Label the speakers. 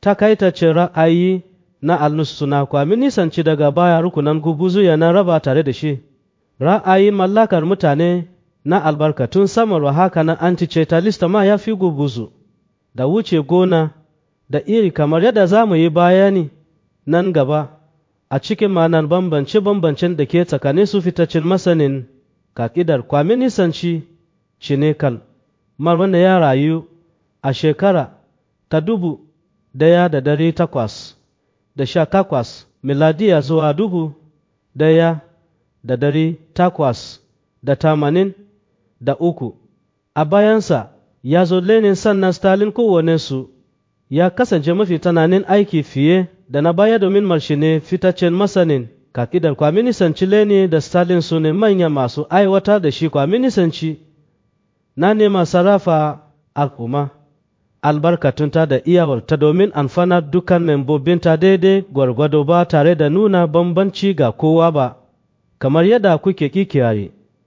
Speaker 1: takaitacin ra'ayi na alnus suna kwami nisanci daga baya rukunan gubuzu yana raba tare da shi ra'ayi mallakar mutane na albarkatun samarwa haka na anticetalista ma ya fi gubuzu da wuce gona da iri kamar yadda za mu yi bayani nan gaba a cikin ma'anar bambance-bambancen da ke tsakanin su fitaccen masanin kakidar kwami nisanci shi ne kal wanda ya rayu a shekara ta dubu daya da dari takwas da sha takwas miladiya zuwa dubu daya da dari takwas da tamanin da uku a bayansa ya zo lenin sannan stalin kowanensu ya kasance mafi tananin aiki fiye da na baya domin marshe ne fitaccen masanin kakidar kwaminisanci leni da stalin su ne manya masu aiwatar da shi kwaminisanci na nema sarrafa al'umma albarkatunta da iyawarta domin amfanar dukan membobinta daidai gwargwado ba tare da nuna bambanci ga kowa ba kamar yadda kuke kikiyari